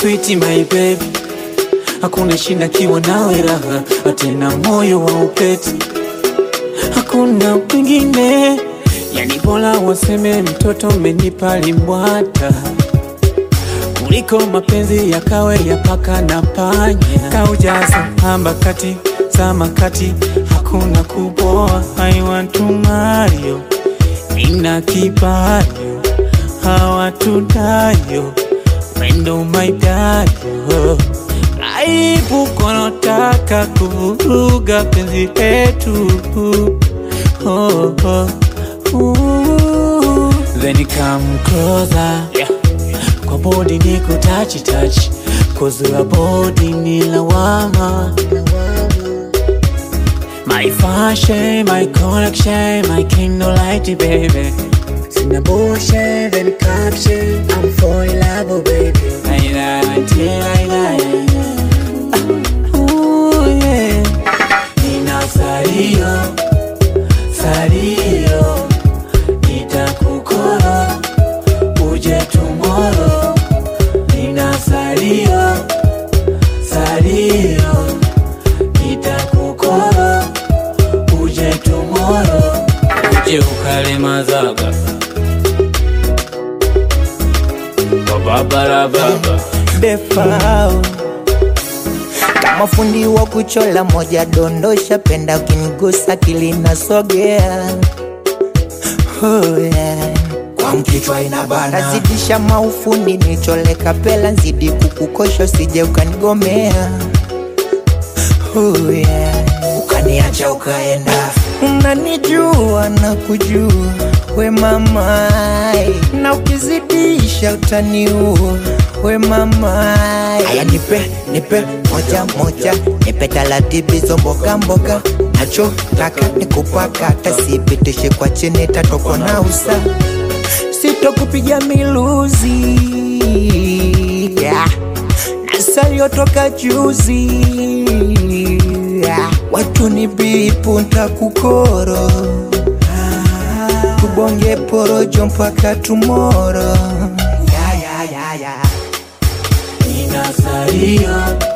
sweet my baby, hakuna shida kiwa nawe raha, tena moyo wa upeti, hakuna mwingine. Yani bora waseme mtoto mmenipa limbwata kuliko mapenzi ya kawe ya paka na panya. Kaujaza hamba kati zama kati, hakuna kuboa. I want to marry you, nina kibayo hawatudayo wendo maidayo aibu konotaka kuvuruga penzi letu oh, oh, ooh. Then you come closer yeah. Kwa body ni kutachi touch Kuzua body ni lawama My fashion, my connection, my kingdom light baby Sina bullshit and caption I'm for in love oh, baby Aina until I die Ah, Ooh yeah Nina sario, sario Nitakukoro uje tomorrow Nina sario, sario Nitakukoro uje tomorrow Uje ukale mazaga Babara baba Defao kama fundi wa kuchola moja dondosha, penda ukinigusa kilina sogea oh, yeah. kwa mkichwa inabana Nazidisha maufundi nichole kapela nzidi kukukosha usije ukanigomea oh, yeah. ukaniacha ukaenda Unanijua na kujua we mamai, na ukizidisha utaniua we mamai. Aya, nipe nipe moja moja, nipe talatibizo mboga mboga, nachotaka nikupaka, hata sipitishe kwa chini, tatokwa na usa, sitokupiga miluzi yeah. na saliotoka juzi yeah. watu ni bipu ntakukoro tubonge porojo mpaka tumoro yeah, yeah, yeah, yeah. Nina sario